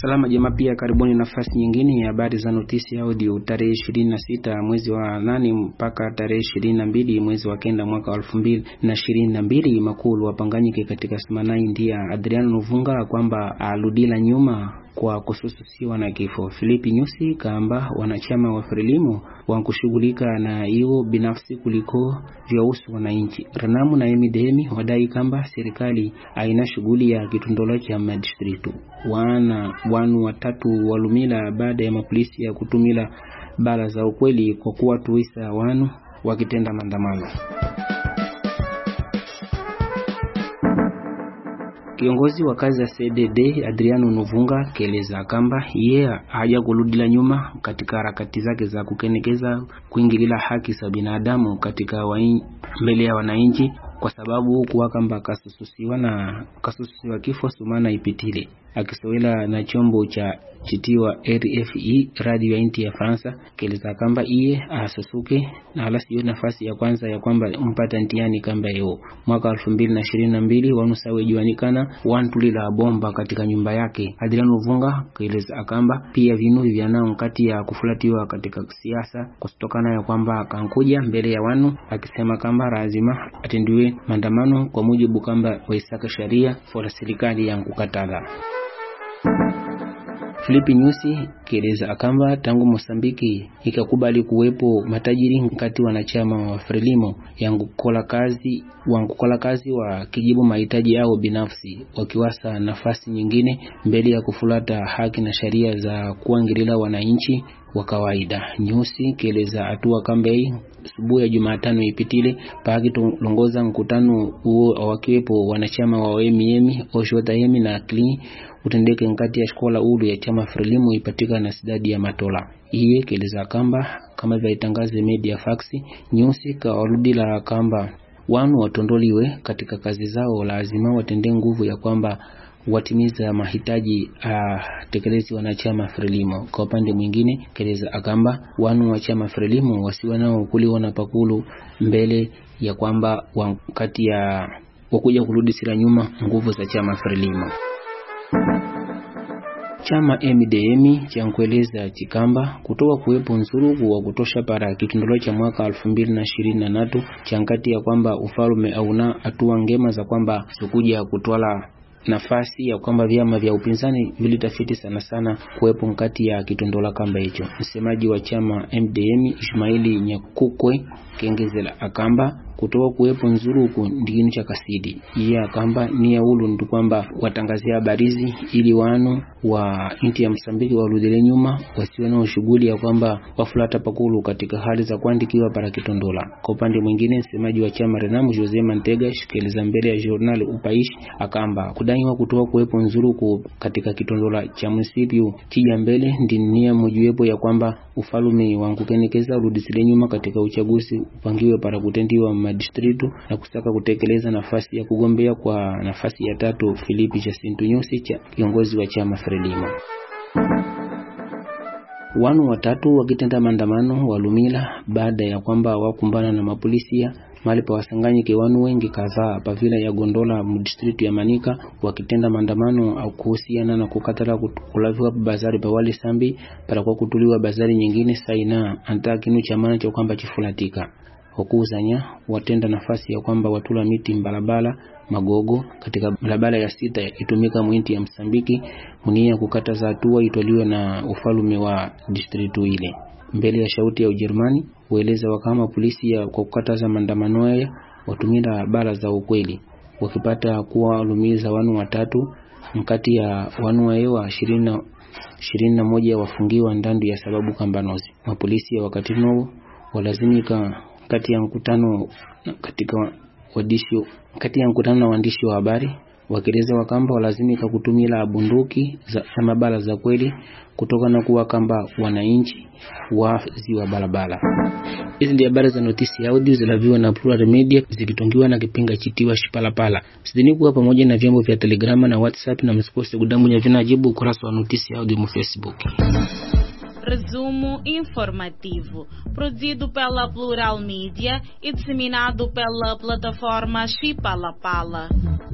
Salama Jamaa pia karibuni nafasi nyingine ya habari za notisi audio tarehe ishirini na sita mwezi wa nane mpaka tarehe ishirini na mbili mwezi wa kenda mwaka wa elfu mbili na ishirini na mbili makulu wapanganyike katika simanai ndia Adriano Novunga kwamba aludila nyuma kwa kusususiwa na kifo. Filipi Nyusi kaamba wanachama wa Frelimo wankushughulika na hiyo binafsi kuliko vyausu wananchi. Ranamu na Emidemi wadai kamba serikali aina shughuli ya kitundolo cha madistritu. Wana wanu watatu walumila baada ya mapolisi ya kutumila bala za ukweli kwa kuwa tuisa wanu wakitenda maandamano. Kiongozi wa kazi ya CDD Adriano Novunga keleza kamba yeye haja kuludila nyuma katika harakati zake za kukenekeza kuingilila haki za binadamu katika mbele ya wananchi, kwa sababu kuwa kamba kasususiwa na kasususiwa kifo sumana ipitile akisowela na chombo cha chitiwa RFI radio ya inti ya Fransa keleza kamba iye asusuke na hala siyo nafasi ya kwanza ya kwamba mpata ntiani kamba yo mwaka elfu mbili na ishirini na mbili wanusawe juanikana wantulila bomba katika nyumba yake. Adriano Vunga keleza akamba pia vinu vyanao kati ya kufulatiwa katika siasa kusitokana ya kwamba kankuja mbele ya wanu akisema kamba lazima atendiwe maandamano kwa mujibu kamba waisaka sharia fola serikali ya kukatala Filipi Nyusi kieleza akamba tangu Mosambiki ikakubali kuwepo matajiri nkati wanachama wa Frelimo yangukola kazi wangukola kazi wa kijibu mahitaji yao binafsi wakiwasa nafasi nyingine mbele ya kufulata haki na sheria za kuangilila wananchi wa kawaida. Nyusi kieleza hatua kambei subuhi ya Jumatano ipitile pakitolongoza mkutano huo wakiwepo wanachama wa OMM Oshotaemi na Clean utendeke nkati ya shkola ulu ya chama Frelimu ipatika na sidadi ya Matola. Iye keleza kamba kama vyaitangaze media faksi Nyusi kawarudila kamba wanu watondoliwe katika kazi zao, lazima watende nguvu ya kwamba watimiza mahitaji uh, tekelezi wanachama Frelimo. Kwa upande mwingine, keleza akamba wanu wa chama Frelimo wasiwe nao kuliwa na pakulu mbele ya kwamba wakati ya wakuja kurudi sira nyuma nguvu za chama Frelimo. Chama MDM cha nkueleza chikamba kutoka kuwepo nsuruku wa kutosha para kitundolo cha mwaka elfu mbili na ishirini na tatu cha nkati ya kwamba ufalume auna hatua ngema za kwamba sikuja kutwala nafasi ya kwamba vyama vya upinzani vilitafiti sana sana kuwepo nkati ya kitondola kamba hicho. Msemaji wa chama MDM Ismaili Nyakukwe kengezela akamba kutoka kuwepo nzuruku ndikinu cha kasidi iye akamba ni yaulu ndi kwamba watangazia habarizi ili wanu wa inti ya Msambiki warudile nyuma wasiwe na shughuli ya kwamba wafulata pakulu katika hali za kuandikiwa para kitondola. Kwa upande mwingine, msemaji wa chama Renamu Jose Mantega shikeleza mbele ya journal Upaish akamba kudaiwa kutoka kuwepo nzuruku katika kitondola cha munisipyu chija mbele ndi nia mojiwepo ya kwamba ufalume wankukenekeza urudisile nyuma katika uchaguzi upangiwe para kutendiwa madistritu na kusaka kutekeleza nafasi ya kugombea kwa nafasi ya tatu Filipi Jacinto Nyusi cha kiongozi wa chama Frelimo. Wanu watatu wakitenda maandamano walumila baada ya kwamba wakumbana na mapolisia mali pa wasanganyike wanu wengi kadhaa pavila ya Gondola mdistritu ya Manika wakitenda maandamano au kuhusiana na kukatala kulaviwa bazari pa wale sambi para kwa kutuliwa bazari nyingine saina anta kinu cha maana cha kwamba chifulatika wakuuzanya watenda nafasi ya kwamba watula miti mbalabala magogo katika barabara ya sita itumika mwinti ya Msambiki munia kukataza hatua itoliwe na ufalume wa distritu ile mbele ya shauti ya Ujerumani hueleza wakama polisi ya kwa kukataza maandamano haya watumira bara za ukweli wakipata kuwa walumiza wanu watatu mkati ya wanu waewa ishirini na moja wafungiwa ndandu ya sababu kambanozi mapolisi ya wakati novo walazimika kati ya mkutano katika wadishi kati ya mkutano na waandishi wa habari wakieleza wakamba walazimika kutumila bunduki za mabala za kweli kutoka na kuwa kamba wananchi wazi wa barabara. Hizi ndio habari za notisi ya audio zilaviwa na Plural Media zikitongiwa na kipinga chitiwa Shipalapala. Sidhani kuwa pamoja na vyombo vya Telegrama na WhatsApp na msikose kudamunya vinajibu ukurasa wa notisi ya audio mu Facebook. Resumo informativo, produzido pela Plural Mídia e disseminado pela plataforma Chipalapala.